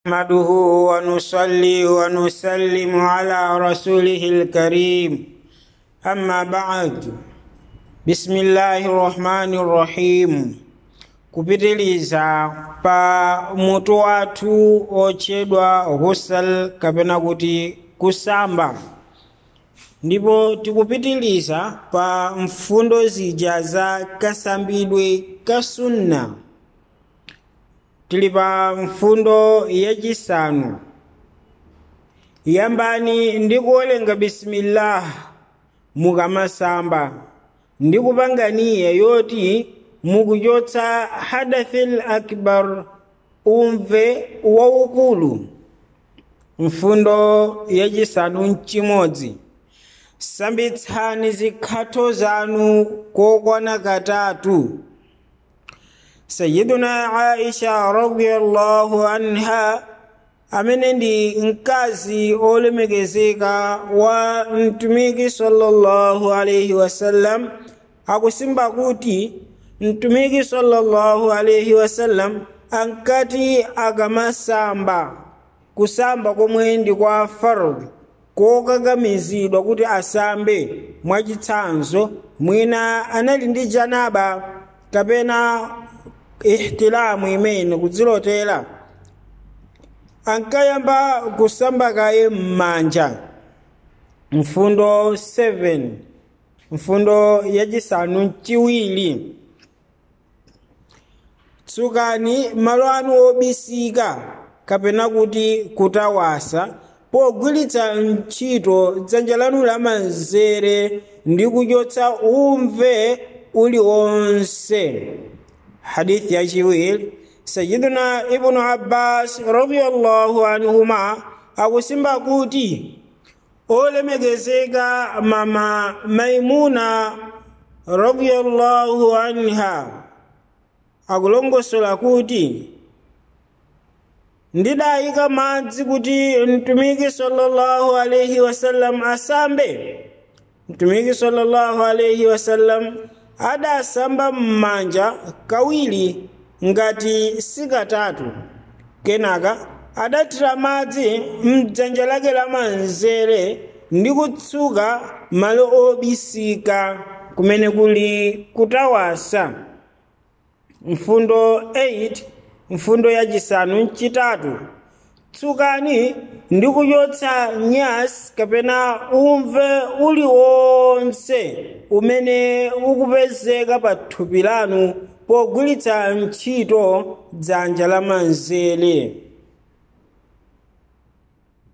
نحمده ونصلي ونسلم على رسوله الكريم أما بعد بسم الله الرحمن الرحيم kupitiliza pa mutu wathu otchedwa ghusal kapena kuti kusamba ndipo tikupitiliza pa mfundo zija za kasambidwe ka sunna tili pa mfundo yachisanu yambani ndi kuwerenga bisimillah mukamasamba ndi kupanga niya yoti mukuchotsa hadathil akbar umve waukulu mfundo yachisanu mchimodzi sambitsani zikhatho zanu kokwana katatu sayiduna aisha radiyallahu anha amene ndi mkazi olemekezeka wa mtumiki sallallahu alaihi wasallam akusimba kuti mtumiki sallallahu alaihi wasallam ankati akamasamba kusamba komwe ndi kwa fardhu kokakamizidwa kuti asambe mwachitsanzo mwina anali ndi janaba kapena ihtilamu imene kudzilotera ankayamba kusamba kaye m'manja mfundo 7 mfundo yachisanu mchiwiri tsukani malo anu obisika kapena kuti kutawasa pogwiritsa ntchito dzanja lanu lamanzere ndi kuchotsa umve uliwonse hadithi yachiwiri sayiduna ibnu abbas radiallahu anhuma akusimba kuti olemekezeka mama maimuna radiallahu anha akulongosola kuti ndidayika madzi kuti mtumiki sallallahu alaihi wasallam asambe mtumiki sallallahu alaihi wasallam adasamba m'manja kawiri ngati sikatatu kenaka adathira madzi mdzanja lake lamanzere ndi kutsuka malo obisika kumene kuli kutawasa mfundo 8 mfundo yachisanu mchitatu tsukani ndi kuchotsa nyasi kapena umve uliwonse umene ukupezeka pa thupi lanu pogwiritsa ntchito dzanja lamanzere